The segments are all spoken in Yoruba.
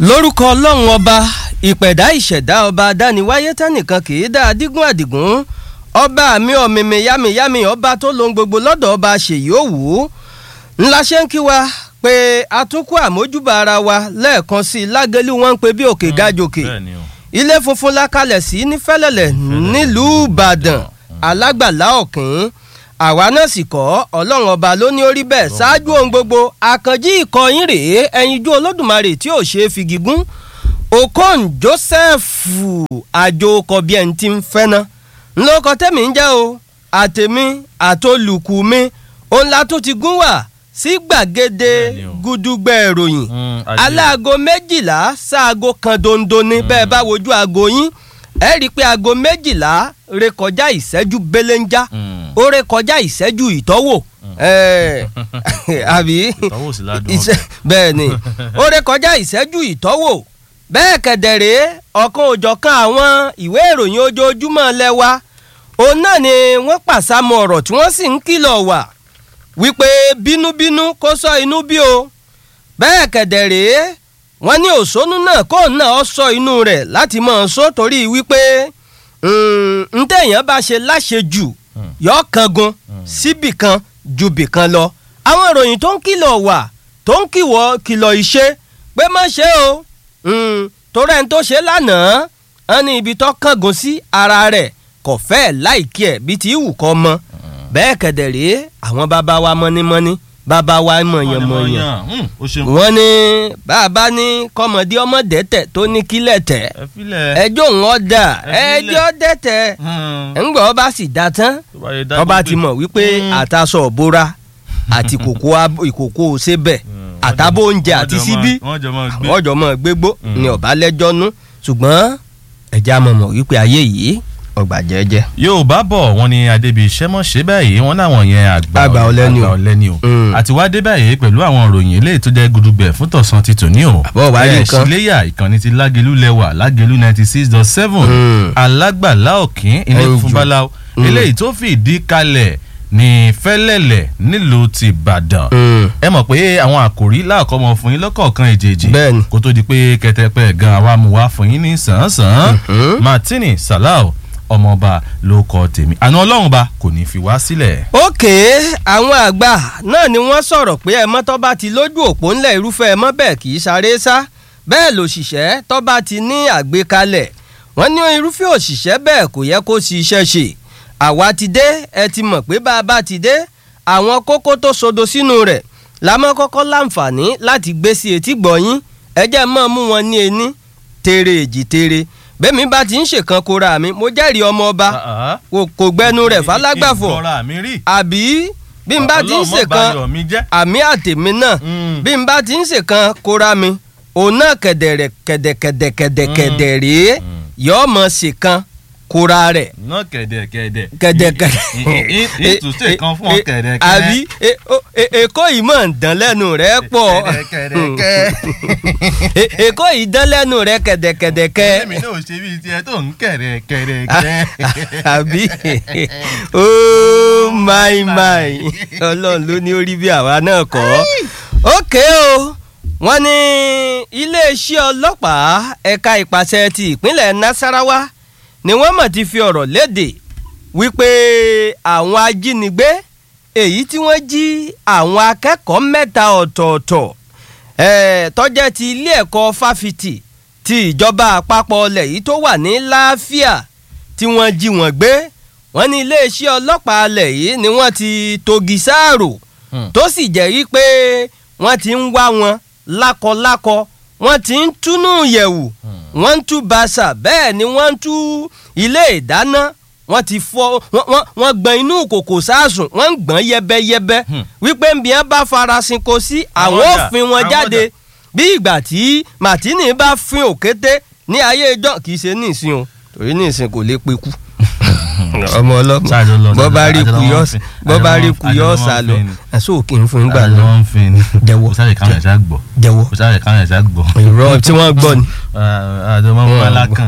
lórúkọ ọlọ́run ọba ìpẹ̀dá ìṣẹ̀dá ọba adániwáyé tẹ́nìkan kì í dá adigun àdìgún ọba mi ọ̀mìmì yámiyámi ọba tó lohun gbogbo lọ́dọ̀ ọba ṣèyí òwú ńlá ṣe ń kí wa pé àtúnkù àmójúbà ara wa lẹ́ẹ̀kan sí i lágẹ́lú wọn ń pe bí òkè gájòkè ilé funfun la kalẹ̀ sí ní fẹ́lẹ́lẹ̀ nílùú ìbàdàn alágbàlá ọ̀kìn àwa náà sì kọ́ ọlọ́run ọba ló ní orí bẹ́ẹ̀ ṣáájú ohun gbogbo àkànjí ìkọyín rèé ẹyinjú olódùmarè tí ò ṣe é fi gígùn okon joseph àjò kọ̀bí ẹni tí ń fẹ́ ná ńlọkọ tẹ́mi ń jẹ́ o àtẹ̀mí àtolùkù mi òun la tún ti gún wà sí gbàgede gúdúgbẹ́ ìròyìn aláago méjìlá sáago kan dondo ni bẹ́ẹ̀ bá wojú aago yín ẹ rí i pé aago méjìlá rékọjá ìṣẹ́jú belenja ó rékọjá ìṣẹ́jú ìtọ́wò àbí bẹ́ẹ̀ ni ó rékọjá ìṣẹ́jú ìtọ́wò bẹ́ẹ̀ kẹ̀dẹ̀rẹ́ ọ̀kan òjọ̀kan àwọn ìwé ìròyìn ojoojúmọ́ lẹ́wà òun náà ni wọ́n pàṣàmọ̀ ọ̀rọ̀ tí wọ́n sì ń kìlọ̀ wà wípé bínúbínú kó sọ inú bí o bẹ́ẹ̀ kẹ̀dẹ̀rẹ́ wọ́n ní òṣónú náà kó náà sọ inú rẹ̀ láti mọ̀ ọ́n sọ torí wípé ntẹ̀yàn bá ṣe láṣejù yọ kangun síbì kan ju bì kan lọ àwọn ìròyìn tó ń kìlọ̀ wà tó ń kìwọ́ kìlọ̀ ìṣe pé má ṣe o torí ẹni tó ṣe lánàá wọn ní ibi tó kángun sí ara rẹ̀ kò fẹ́ láìkí ẹ̀ bí ti wù kọ́ mọ́ bẹ́ẹ̀ kẹ̀dẹ̀ rèé àwọn bàbá wa mọ́nímọ́ní bàbá wa mọ̀yànmọ̀yàn wọ́n ní bàbá ní kọ́mọdé ọmọ dẹ́tẹ̀ tó ní kílẹ̀ tẹ̀ ẹjọ́ ń ọ̀dà ẹjọ́ dẹ́tẹ̀ ńgbà ọba sì dá tán ọba ti mọ̀ wípé àtàsọ̀ òbóra àti ìkòkò ṣébẹ̀ àtàbó oúnjẹ àti síbí àwọn ọjọ́ mọ̀ gbégbó ni ọba lẹ́jọ́ nú ṣùgbọ́n ẹ̀já mọ̀ mọ̀ wípé ayé yìí ọgbà jẹ́jẹ́. yóò bá bọ̀ wọ́n ní adébí iṣẹ́ ṣe báyìí wọ́n láwọn yẹn àgbà ọ̀lẹ́ni o ọ̀lẹ́ni o àti wá dé báyìí pẹ̀lú àwọn ìròyìn eléyìí tó jẹ́ gudugbẹ̀ fún tọ̀sán ti tòní o. àbọ̀ wá rí nǹkan ṣíléyà ìkànnì ti lágẹ̀lú lẹ́wà lágẹ̀lú ninety six dot seven alágbàlá òkín ilé funfun báláwo eléyìí tó fìdí kalẹ̀ ní fẹ́lẹ́lẹ̀ nílùú ti ìbàdàn ẹ mọ̀ pé àwọn àkòrí láàkọ́ mọ fún yín lọ́kọ̀ọ̀kan èjèèjì kó tó di pé kẹtẹpẹ gan àwa mú wá fún yín ní sàn-án martini salau ọmọọba ló kọ tèmi àná ọlọ́run ba kò ní fi wá sílẹ̀. ókè àwọn àgbà náà ni wọ́n sọ̀rọ̀ pé ẹ mọ́ tó bá ti lójú òpó ńlẹ̀ irúfẹ́ ẹ mọ́ bẹ́ẹ̀ kì í sáré sá bẹ́ẹ̀ lòṣìṣẹ́ tó bá ti ní àgbékalẹ̀ wọ́n ní irúfẹ́ òṣìṣẹ́ bẹ́ẹ̀ kò yẹ kó sì iṣẹ́ ṣe àwa ti dé ẹ ti mọ̀ pé bá a bá ti dé àwọn kókó tó sodo sínú rẹ̀ la mọ́ kọ́kọ́ láǹfààní láti gbé sí etí gbọ̀nyín ẹ jẹ́ mọ́ mú wọn ní ení tere èjì tere bẹ́ẹ̀mi bá ti ń ṣèkan kóra mi mo jẹ́rìí ọmọ ọba kò gbẹnu rẹ̀ falágbàfọ̀ àbí bí n bá ti ń ṣèkan àmì àtèmi náà bí n bá ti ń ṣèkan kóra mi òun náà kẹ̀dẹ̀rẹ̀ kẹ̀dẹ̀kẹ̀dẹ̀kẹ̀dẹ̀ rèé yọ̀ọ́ mọ̀ ṣèkan kóra rẹ̀. ná kẹ̀dẹ̀kẹ̀dẹ̀. kẹ̀dẹ̀kẹ̀dẹ̀. ìtúnṣe kan fún ọ kẹ̀dẹ̀kẹ̀. àbí èkó yìí mọ̀ ń dán lẹ́nu rẹ̀ pọ̀. kẹ̀dẹ̀kẹ̀dẹ̀. èkó yìí dán lẹ́nu rẹ̀ kẹ̀dẹ̀kẹ̀dẹ̀kẹ̀. èmi náà ṣe bíi tiẹ̀ tó ń kẹ̀dẹ̀kẹ̀dẹ̀. àbí oh my my ọlọ́run ló ní orí bí àwa náà kọ́. ókè o wọ́n ní iléeṣẹ́ ọlọ́pàá ẹ̀ka ìpàṣẹ ti ìpínlẹ̀ nasarawa ni wọ́n mọ̀ ti fi ọ̀rọ̀ léde wípé àwọn ajínigbé èyí tí wọ́n jí àwọn akẹ́kọ̀ọ́ mẹ́ta ọ̀tọ̀ọ̀tọ̀ tọ́jẹ́ ti ilé ẹ̀kọ́ fáfitì ti ìjọba àpapọ̀ ọlẹ̀ yìí tó wà ní láàfíà tí wọ́n jí wọ́n gbé wọ́n ní iléeṣẹ́ ọlọ́pàá alẹ̀ yìí ni wọ́n ti togi sáàrò tó sì jẹ́ wípé wọ́n ti ń wá wọn lákọlákọ wọ́n ti ń túnú yẹ̀wù wọ́n ń tú bàṣà bẹ́ẹ̀ ni wọ́n ń tú ilé ìdáná wọ́n ti fọ́ wọ́n gbọ̀n inú kòkò sáàsùn wọ́n ń gbọ̀n yẹbẹyẹbẹ wípé nbí wọn bá farasin kò sí àwọn òfin wọn jáde bí ìgbà tí màtínì bá fin òkété ní ayé ìjọ kì í ṣe nísìn o torí nísìn kò lè pe kú ọmọ ọlọmọ bọba rí ku yọ bọba rí ku yọ ọsà lọ ẹsọ òkè ń fún gbà lọ jẹwọ jẹwọ ìrọ tí wọn gbọ́ ni. àdèmọ mọ alákan.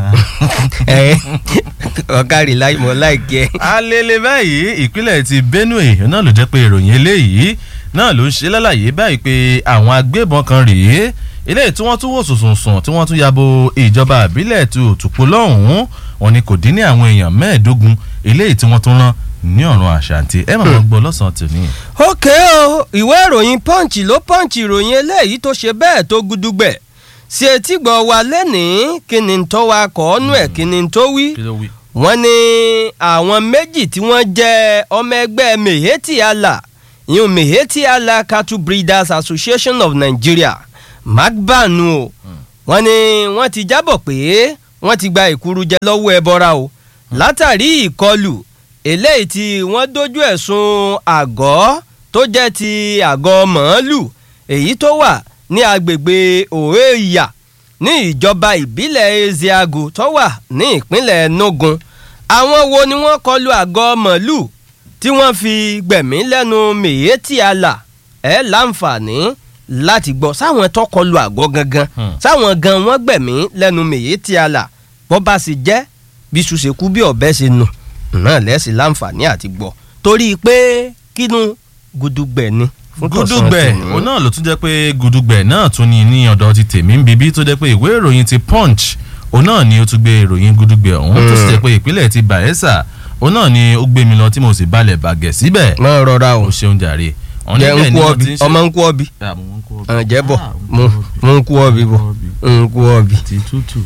ọ̀kárì mọ̀ láìkẹ́. alele báyìí ìpínlẹ̀ ti benue náà ló jẹ́ pé ìròyìn eléyìí náà ló ń ṣe lálàyé báyìí pé àwọn agbébọn kan rèé eléyìí tí wọ́n tún wò sùnsùnsùn tí wọ́n tún yabo ìjọba àbílẹ̀ tí òtùpó lọ́hùn-ún wọn ni kò dín ní àwọn èèyàn mẹ́ẹ̀ẹ́dógún eléyìí tí wọ́n tún rán ní ọ̀run àṣàǹtì ẹ máa gbọ́ lọ́sàn-án tòní. ókè o ìwé ìròyìn punch ló punch ìròyìn eléyìí tó ṣe bẹ́ẹ̀ tó gudugbẹ̀ sí etígbọ̀ wa lẹ́nìí kí ni tó wa kọ́ ọ́nú ẹ̀ kí ni tó wí kí ló wí. wọ́n ní àwọn méjì tí wọ́n jẹ́ ọmọ ẹgbẹ́ meheti allah ìyún meheti allah cattle breeders association of nigeria magbanu o wọ́n ní wọ́n ti jábọ̀ pé wọ́n ti gba ìkúrújẹ lọ́wọ́ ẹbọra o látàrí ìkọlù eléyìí tí wọ́n dojú ẹ̀sùn àgọ́ tó jẹ́ ti àgọ́ màálù èyí tó wà ní agbègbè òhèèyà ní ìjọba ìbílẹ̀ ezeagu tó wà ní ìpínlẹ̀ nogun àwọn wo ni wọ́n kọlu àgọ́ màálù tí wọ́n fi gbẹ̀mí lẹ́nu mèyétì àlà ẹ̀ láǹfààní láti gbọ́ sáwọn tó kọlu àgọ́ gangan Hmm. sáwọn gan wọ́n gbẹ̀mí lẹ́nu mèyétì àlà bó bá sì jẹ́ bí ṣùṣekú bí ọ̀bẹ ṣe nù náà lẹ́sìn láǹfààní àti gbọ́ torí pé kínú gudugbẹ̀ ni. fún tọ̀sán gudugbẹ tòní. òun náà ló tún jẹ́ pé gudugbẹ náà tún ní ní ọ̀dọ̀ ti tèmi ń bíbí tó jẹ́ pé ìwé ìròyìn ti punch òun náà ni ó tún gbé ìròyìn gudugbẹ ọ̀hún tó sì jẹ́ pé ìpínlẹ̀ ti bayelsa òun náà ni ó gbé mi lọ tí mo sì balẹ̀ bàgẹ́ síbẹ̀ máa rọra o ó ṣeun jàre. Wọ́n jẹ́ níbẹ̀ ń ni kú wọ́n ọbì ti ń ṣe- ọmọ ń kú ọbì Ah, mo ń kú ọbì. ẹ̀ jẹ́ bọ̀ Ah, mo mo ń kú ọbì bọ̀ ń kú ọbì ti tútù.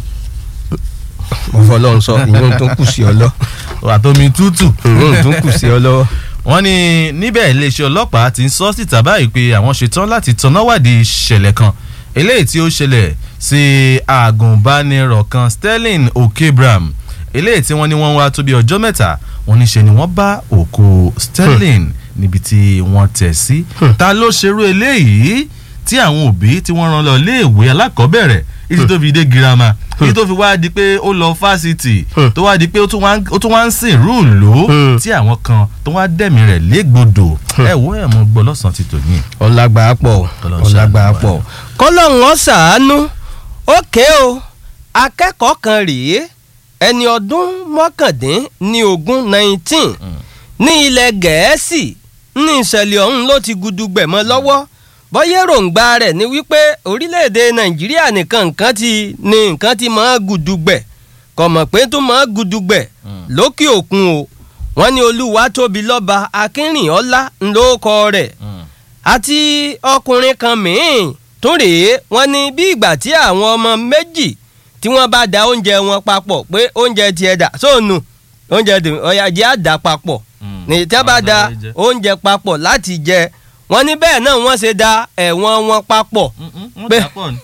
mo fọlọ́run sọ ìyóhun tó kù sí ọ lọ àtomi tútù. ìyóhun tó kù sí ọ lọ́wọ́. wọ́n ní níbẹ̀ iléeṣẹ́ ọlọ́pàá ti ń sọ síta báyìí pé àwọn ṣetán láti tanáwádìí ìṣẹ̀lẹ̀ kan eléyìí tí ó ṣẹlẹ̀ sí àgùnbánirọ̀ kan sterling okebram eléyìí tí wọ́n ní wọ́n ń wá tó bí ọjọ́ mẹ́ta wọ́n ní ṣe ni wọ́n bá òkú sterling níbi tí wọ́n tẹ̀ sí ta ló ṣerú eléyìí tí àwọn òbí tí wọ́n rán lọ iléèwé alákọ̀ọ́bẹ̀rẹ̀ títí tó fi dé girama títí tó fi wá di pé ó lọ fásitì Hmm. tó wá di pé ó tún wá ń- ó tún wá ń sìn rúùlù Hmm. tí àwọn kan tó wá dẹ̀mí rẹ̀ légbodò ẹ wo ẹ̀ mọ gbọ́ lọ́sàn-án ti tò ní. ọlágbà pọ̀ Ọlọ́run ọlágbà ṣàánú wa. pọ̀ kọ́lọ́hún ọ̀sàánú ókè o akẹ́kọ̀ọ́ kan rèé ẹni ọdún mọ́kàndín ní ogún nineteen ní ilẹ̀ gẹ̀ẹ́sì ní ìṣẹ̀lẹ̀ ọ̀hún ló ti gudugbẹ̀ mọ́ lọ́wọ́ bọ́yá èròǹgbà rẹ̀ ni wípé orílẹ̀-èdè nàìjíríà nìkan nǹkan ti ní nǹkan ti máa gudugbẹ̀ kò mọ̀ pé tó máa gudugbẹ̀ lókè òkun o wọ́n ní olúwa tóbi lọ́ba akínrìnọ́lá ńlọ́kọ rẹ̀ àti ọkùnrin kan mìín tún rèé wọ́n ní bí ìgbà tí àwọn ọmọ méjì tí wọ́n bá da oúnjẹ wọn papọ̀ pé oúnjẹ tiẹ̀ dà sóònù oúnjẹ tèmi ọ̀yà jẹ́ àdá papọ̀ ní tí wọ́n bá da oúnjẹ papọ̀ láti jẹ wọ́n ní bẹ́ẹ̀ náà wọ́n ṣe da ẹ̀wọ̀n wọn papọ̀ pé-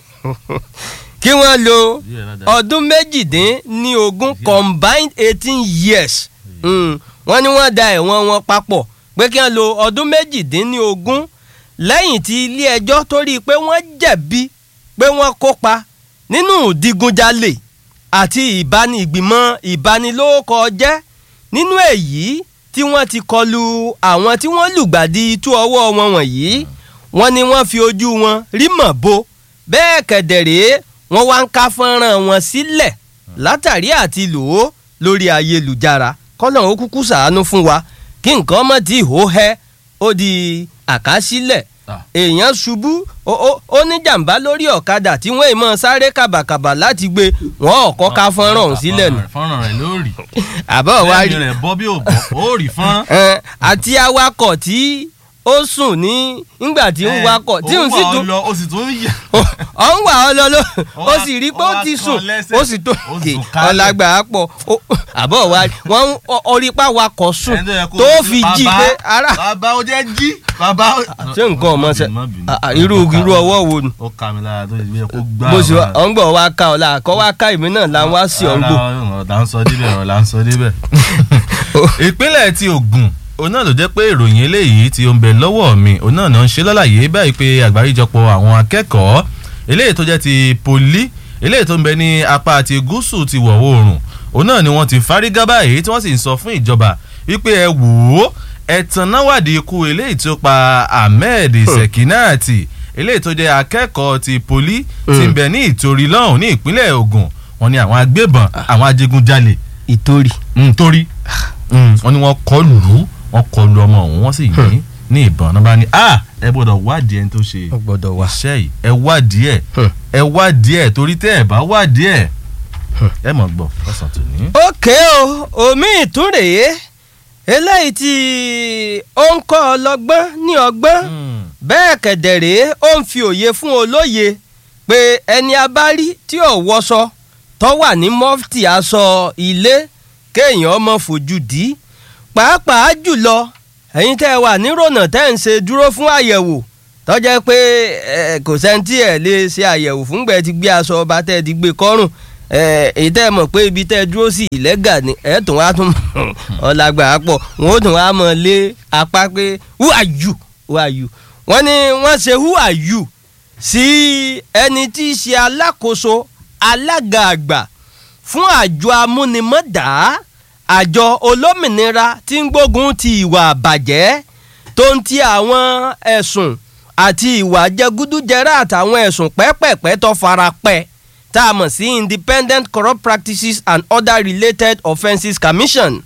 kí wọ́n lo ọdún méjìdínlógún combined eighteen years Mm. wọ́n ní wọ́n da ẹ̀wọ̀n wọn papọ̀ pé kí wọ́n lo ọdún méjìdínlógún lẹ́yìn tí ilé ẹjọ́ torí pé wọ́n jẹ̀bi pé wọ́n kópa nínú ìdigunjalè àti ìbáni ìgbìmọ̀ ìbanilórúkọ jẹ́ nínú èyí tí wọ́n ti kọlu àwọn tí wọ́n lùgbàdì itú ọwọ́ wọn wọ̀nyí wọ́n ní wọ́n fi ojú wọn rí mọ̀ bo bẹ́ẹ̀ kẹ̀dẹ̀rẹ́ wọ́n wá ń ká fọ́nrán wọn sílẹ̀ látàrí àti lò ó lórí ayélujára kọ́nà ó kúkú ṣàánú fún wa kí nǹkan mọ̀ tí ìhó hẹ́ ó di àkásílẹ̀ Ah. èèyàn ṣubú ó- ó ó ní jàǹbá lórí ọ̀kadà tí wọ́n èèmọ̀ sáré kàbàkàbà láti gbé wọn ọ̀kọ́ ká fọ́nrán ọ̀hún sílẹ̀ nù fọ́nrán rẹ̀ lórí. àbọ̀ wá rí lẹ́yìn rẹ̀ bọ́ bí ò bọ́ ó rí fọ́nrán. ẹ, àti awakọ̀ tí ó sùn ní nígbà tí ń wakọ̀ tí ń sì ó wà ọ tún lọ ó sì tún yà. ọ ń wà ọ lọ ló Ó ó wá- sì rí pé ó ó wá ti kan sùn lẹ́sẹ̀, ó sì tó ó kè sùn kálẹ̀. ọlágbà á pọ̀ ó- àbọ̀ wa wọ́n ń ọ- orí pa wakọ̀ sùn Ẹni yẹ kó- tó fi jí Bàbá, pé ara bàbá ó jẹ́ jí bàbá. ṣé nǹkan ọmọ ṣe Má bínú, à- à, má irú bínú. irú ọwọ́ wo ni ó kà mí lára tó yẹ kó gbá. bó ṣe wa. ọ̀ ń gbọ̀ wá ká ọ̀la àkọ́ wá ká ìmí náà là ń wá sí ọ̀ngbò ọ̀rọ̀ là ń sọ débẹ̀ ọ̀rọ̀ là ń sọ débẹ̀. ìpínlẹ̀ ti Ògùn òun náà ló jẹ́ pé ìròyìn eléyìí tí ó ń bẹ lọ́wọ́ mi òun náà náà ń ṣe lálàyé báyìí pé àgbáríjọpọ̀ àwọn akẹ́kọ̀ọ́ eléyìí tó jẹ́ ti poli eléyìí tó ń bẹ ní apá ti gúúsù ti wọ̀ oòrùn òun náà ni wọ́n ti fárígá báyìí tí wọ́n sì ń sọ fún ìjọba wípé ẹ wò ó ẹ̀tàn náà wádìí ikú eléyìí tó pa Ahmed Sekinati eléyìí tó jẹ́ akẹ́kọ̀ọ́ ti poli ti ń bẹ ní ìtorí lọ́hùn ní ìpínlẹ̀ Ògùn wọ́n ní àwọn agbébọn àwọn adigunjalè ìtòrí nítorí wọ́n ní wọ́n kọlù ú wọ́n kọlù ọmọ òun wọ́n sì yìn ní ìbọn náà bá ní a ẹ gbọ́dọ̀ wádìí ẹni tó ṣe ó gbọ́dọ̀ wá. iṣẹ́ yìí ẹ wádìí ẹ̀ Hmm. ẹ wádìí ẹ̀ torí tẹ́ ẹ bá wádìí ẹ̀ ẹ mọ̀ gbọ́ lọ́sàn tó ní. ókè o omi ìtúrèé eléyìí tí ó ń kọ́ ọlọ́gbọ́n ní ọgbọ́n bẹ́ẹ̀ kẹ̀dẹ̀rẹ́ ó ń fi òye fún olóye pé ẹni abárí tí ò wọṣọ tó wà ní mọ́fìtì aṣọ ilé kéèyàn ọmọ fojú dì í pàápàá jùlọ ẹ̀yin tẹ́ ẹ wà nírònà tẹ́ ń ṣe dúró fún àyẹ̀wò tó jẹ́ pé ẹ, kò sẹ́ńtì ẹ̀ lè ṣe àyẹ̀wò fúngbẹ́ ti gbé aṣọ ọba tẹ́ ẹ ti gbé kọ́rùn ẹ, èyí tẹ́ ẹ mọ̀ pé ibi tẹ́ ẹ dúró sí ìlẹ́gà ni ẹ̀ tún wá tún ọ̀làgbà pọ̀ wọ́n ó tún wá mọ̀ lé apá pé who are you who are you wọ́n ní wọ́n ṣe who are you sí ẹni tí í ṣe alákòóso alága àgbà fún àjọ amúnimọ́dá àjọ olómìnira tí ń gbógun ti ìwà àbàjẹ́ tó ń ti àwọn ẹ̀sùn àti ìwà jẹgúdújẹrá àtàwọn ẹ̀sùn pẹ́pẹ̀pẹ́ tó fara pẹ́ tá a mọ̀ sí Independent Corrupt Practices and Other Related Offences Commission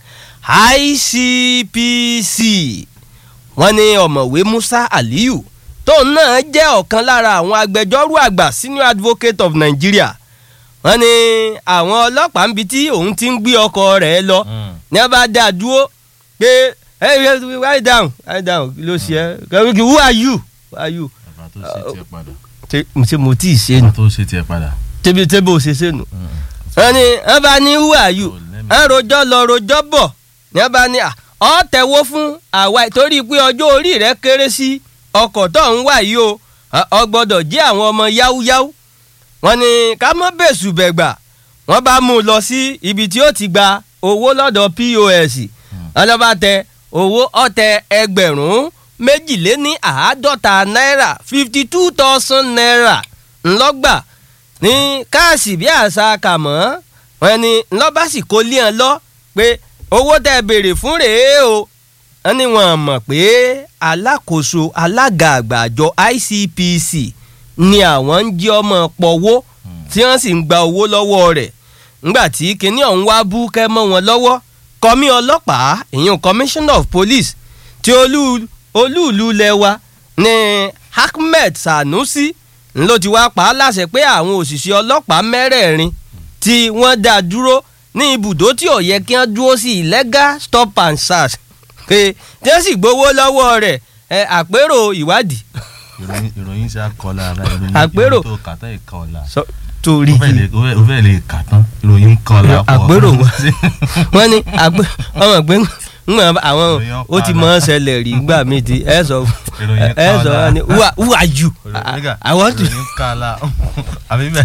ICPC wọ́n ní ọ̀mọ̀wé Musa Aliyu tóun náà jẹ́ ọ̀kan lára àwọn agbẹjọ́rò àgbà senior advocate of Nigeria wọ́n ní àwọn ọlọ́pàá ń bi tí òun ti ń gbé ọkọ̀ rẹ̀ lọ ní a bá dá a dúró pé hey write down write down kí ló ṣe ẹ́ who are you who are you bàbá tó ṣe tiẹ̀ padà ṣe ṣe mo tí ì ṣe nù bàbá tó ṣe tiẹ̀ padà. tẹ́bi tẹ́bi ò ṣe ṣe nù wọ́n ní wọ́n bá ní who are you wọ́n rojọ́ lọ rojọ́ bọ̀ ní wọ́n bá ní à ọ́ tẹ̀wó fún àwa torí pé ọjọ́ orí rẹ̀ kéré sí ọkọ̀ tó ń wà yìí o ọ gbọ́dọ̀ jẹ́ àwọn ọmọ yáwúyáwú wọ́n ní ká mọ́ bẹ̀sù bẹ̀gbà wọ́n bá mú un lọ sí ibi tí ó ti gba owó lọ́dọ̀ POS ọlọ́ba tẹ owó ọ̀tẹ̀ ẹgbẹ̀rún méjìléní àádọ́ta náírà fifty two thousand naira ńlọ́gbà ní káàsì bí àṣà kàmọ́ wọ́n ní ńlọ́ba sì kó lé wọn lọ pé owó tẹ́ béèrè fún rèé o wọ́n ní wọ́n mọ̀ pé alákòóso alága àgbà àjọ ICPC ni àwọn ń jí ọmọ pọ̀wó tí wọ́n sì ń gba owó lọ́wọ́ rẹ̀ ńgbà tí kinní ọ̀hún wá bú kẹ́ mọ́ wọn lọ́wọ́ kọ́mí ọlọ́pàá ìyẹn commissioner of police tí olú olúùlú lẹ́wà ní Ahmed Sanusi ló ti wá pa á láṣẹ pé àwọn òṣìṣẹ́ ọlọ́pàá mẹ́rẹ̀ẹ̀rin tí wọ́n dá dúró ní ibùdó tí ò yẹ kí wọ́n dúró sí illegal stop and search pé tí wọ́n sì gbowó lọ́wọ́ rẹ̀ ẹ àpérò ìwádìí. ìròyìn ìròyìn ṣe àkọlà ara ìròyìn Àpérò. ìròyìn tó kà tán ìkọlà. sọ torí o fẹ́ lè o fẹ́ lè kà tán ìròyìn kọlà pọ̀. àpérò wa wọ́n ní àpé ọmọ pé ńgbà àwọn Ìròyìn ó ti mọ̀ ọ́ ṣẹlẹ̀ rí gbà mí ti ẹ sọ Ìròyìn ẹ sọ kọlà. wọn ni who are- who are you Nígbà, I want to ìròyìn kọlà àbí bẹ́ẹ̀.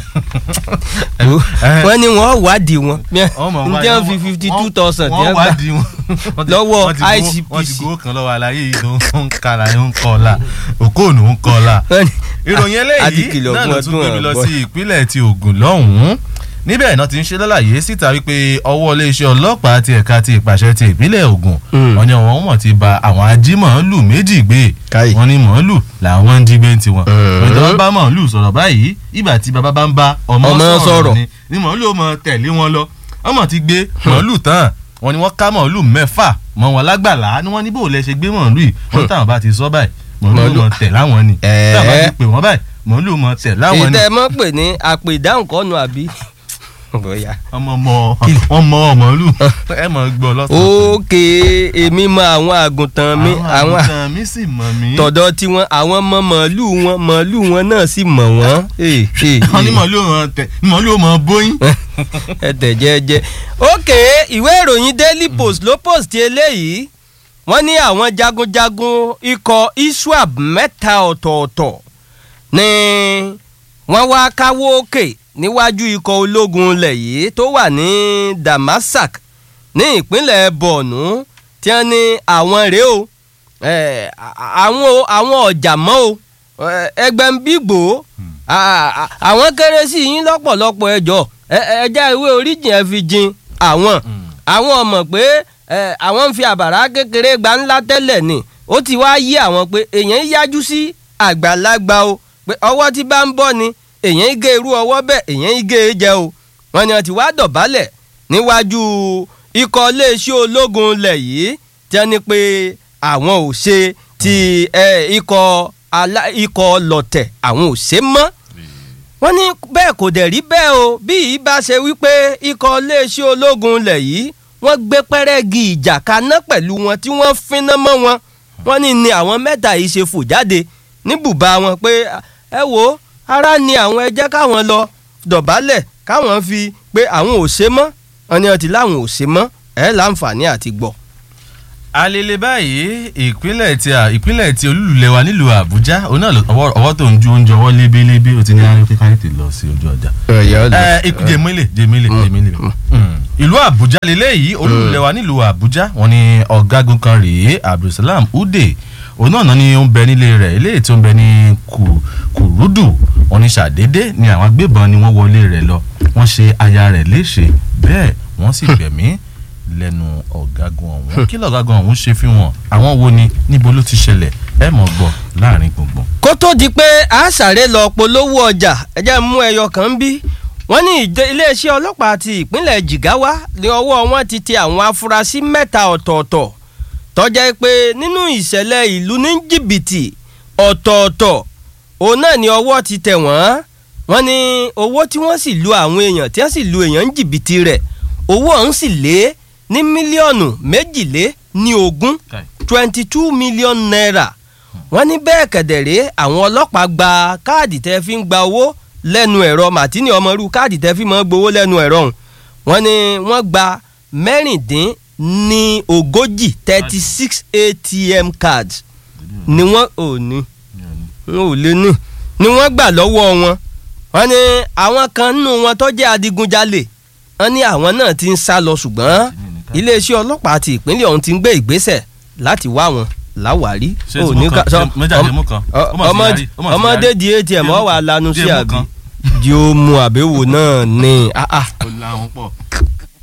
wọ́n ní wọ́n wádìí wọn ọmọ n wa- tí wọ́n fi fifty two thousand tí wọ́n wọ́n gbà wádìí wọn. Wọ́n ti- lọ́wọ́ wọ́n ti gbowó- ICPC. wọ́n ti gbowó kan lọ́wọ́ àlàyé yìí tó ń kàlà ń kọ́ọ̀la òkóònù ń kọ́ọ̀la. Wọ́n ní- ìròyìn a ti eléyìí kìlọ̀ náà fún ló ọdún tún gbé mi lọ ọ̀gbọ́n. sí ìpínlẹ̀ ti Ògùn lọ́hùn-ún níbẹ̀ náà ti ń ṣe lálàyé síta wípé ọwọ́ iléeṣẹ́ ọlọ́pàá ti ẹ̀ka ti ìpàṣẹ ti ìpínlẹ̀ Ògùn Mm. wọ́n ní àwọn mọ̀ ti ba àwọn ajímọ̀ọ́lù méjì gbé Káì. wọ́n ní mọ̀ọ́lù làwọn ń jí gbé ń tiwọn Mm. ìjọba bá mọ̀ọ́lù sọ̀rọ̀ báyìí ìgbà tí bàbá bá ń bá ọmọ Ọmọ sọ̀rọ̀. sọ̀rọ̀ ni ni mọ̀ọ́lù ó mọ tẹ̀lé wọn lọ ọmọ ti gbé mọ̀ọ́lù tán wọ́n ní wọ́n ká mọ̀ọ́lù mẹ́fà mọ́ wọn lágbàlá ni wọ́n ní bó lẹ ṣe gbé mọ̀ọ́lù yìí wọ́n táwọn bá ti sọ báyìí mọ̀ọ́lù Mọ̀ọ́lù. mọ̀ tẹ̀ láwọn ni Ẹ̀ẹ́. táwọn bá ti pè wọ́n báyìí mọ̀ọ́lù mọ̀ tẹ̀ láwọn èyí ni tẹ́ ẹ mọ̀ pé ní àpè ìdáhùn kọ́nu àbí. bóyá. ọmọ mọ wọn mọ ọmọlú ẹ mọ gbọ́ lọ́sàn. ókè èmi mọ àwọn àgùntàn mi àwọn àwọn àgùntàn mi sì mọ̀ mí. tọ̀dọ̀ tiwọn àwọn mọ màálù wọn màálù wọn náà sì mọ̀ wọ́n. Ee, ee, wọ́n ní ee. mọ̀lú wọn tẹ̀ mọ̀lú wọn bóyín. ẹ tẹ̀ jẹ́jẹ́. ókè ìwé ìròyìn Daily Post ló post eléyìí wọ́n ní àwọn jagunjagun ikọ̀ iswap mẹ́ta ọ̀tọ̀ọ̀tọ̀ ni wọ́n wá káwọ́ òkè níwájú ikọ̀ ológun ilẹ̀ yìí tó wà ní Damasak ní ìpínlẹ̀ Borno tí wọ́n ní àwọn rèé o eh, a- àwọn o- àwọn ọ̀jà mọ́ o eh, ẹgbẹ́ ń bígbó a- a- àwọn kéré sí yín lọ́pọ̀lọpọ̀ ẹjọ́ ẹjẹ́ ìwé oríjìn ẹ fi jin àwọn àwọn ọmọ pé eh, àwọn ń fi àbàrà kékeré gba ńlá tẹ́lẹ̀ ni ó ti wá yí àwọn pé èèyàn yájú sí àgbàlagbà o pé ọwọ́ tí bá ń bọ́ ni èèyàn gé irú ọwọ́ bẹ́ẹ̀ èèyàn gé e jẹ o wọ́n ní wọ́n ti wá dọ̀bálẹ̀ níwájú ikọ̀ iléeṣẹ́ ológun ilẹ̀ yìí tí wọ́n ní pé àwọn ò ṣe ti eh, ikọ̀ alá- ikọ̀ ọlọ̀tẹ̀ àwọn ò ṣe mọ́ wọ́n ní bẹ́ẹ̀ kò dẹ̀ rí bẹ́ẹ̀ o bí yìí bá ṣe wípé ikọ̀ iléeṣẹ́ ológun ilẹ̀ yìí wọ́n gbé pẹ́rẹ́gì ìjà kaná pẹ̀lú wọn tí wọ́n finá mọ́ wọn wọ́n ní ni àwọn mẹ́ta yìí ṣe fò jáde ní bùbá wọn pé ẹ wo ara ni àwọn ẹ jẹ́ káwọn lọ dọ̀bálẹ̀ káwọn fi pé àwọn ò ṣe mọ́ wọn ni wọn ti láwọn ò ṣe mọ́ ẹ láǹfààní àti gbọ́. alele báyìí ìpínlẹ̀ ti à ìpínlẹ̀ ti olúlulẹ̀ wa nílùú àbújá òun náà lọ- ọwọ́ ọwọ́ tó ń ju oúnjẹ ọwọ́ lébélébé ó ti ní ayọ̀ kíkà ètè lọ sí ojú ọjà. ẹ ikú jẹmílẹ jẹmílẹ jẹmílẹ ìlú àbújá lélẹ́yìí olúlulẹ̀ wa nílùú àbújá wọn ni ọ̀gágun kan rèé abdulsalam ude òun náà náà ni ó ń bẹ nílé rẹ̀ eléyìí tó ń bẹ ní Ku- kùrúdù wọn ni ṣàdédé ni àwọn agbébọn ni wọ́n wọlé rẹ̀ lọ wọ́n ṣe aya rẹ̀ léṣe bẹ́ẹ̀ wọ́n sì gbẹ̀mí lẹ́nu ọ̀gágun ọ̀hún kí lọ́gágun ọ̀hún ṣe fi wọn àwọn wo ni níbo ló ti ṣẹlẹ̀ ẹ mọ̀ gbọ́ láàrin gbùngbùn. kó tó di pé a sáré lọ polówó ọjà ẹ jẹ́ mú ẹyọ kan bí wọ́n ní ìdè- iléeṣẹ́ ọlọ́pàá ti ìpínlẹ̀ Jigawa ní ọwọ́ wọn ti tẹ àwọn afurasí mẹ́ta ọ̀tọ̀ọ̀tọ̀ tó jẹ́ pé nínú ìṣẹ̀lẹ̀ ìlú ní jìbìtì ọ̀tọ̀ọ̀tọ̀ òun náà ni ọwọ́ ti tẹ̀ wọ́n wọ́n ní owó tí wọ́n sì lu àwọn èèyàn tí wọ́n sì lu èèyàn ń jìbìtì rẹ̀ owó ọ̀hún sì lé ní mílíọ̀nù méjìlé ní ogún twenty two million naira wọ́n ní bẹ́ẹ̀ kẹ̀dẹ̀rẹ́ àwọn ọlọ́pàá gba káàdì tẹ́ fi ń gba owó lẹ́nu ẹ̀rọ màtínì ọmọrú káàdì tẹ́ fi máa ń gbowó lẹ́nu ẹ̀rọ ọ̀hún wọ́n ní wọ́n gba mẹ́rìndín ní ogójì thirty six atm cards ni wọ́n ò ní wọn ò lè ní ni wọ́n gbà lọ́wọ́ wọn wọ́n ní àwọn kan nínú wọn tó jẹ́ adigunjalè wọ́n ní àwọn náà ti ń sá lọ ṣùgbọ́n iléeṣẹ́ ọlọ́pàá ti ìpínlẹ̀ ọ̀hún ti ń gbé ìgbésẹ̀ láti wá wọn láwàárí. Ṣé tí mo kàn- ṣé méjì àti mú kan? Ó mà ti yarí, ó mà ti ọmọdé yarí. di atm ọ wà lanu sí Díẹ̀ mú àbí kan. di ó mu àbẹ̀wò náà ní. ah, ah. ó láwọn pọ̀.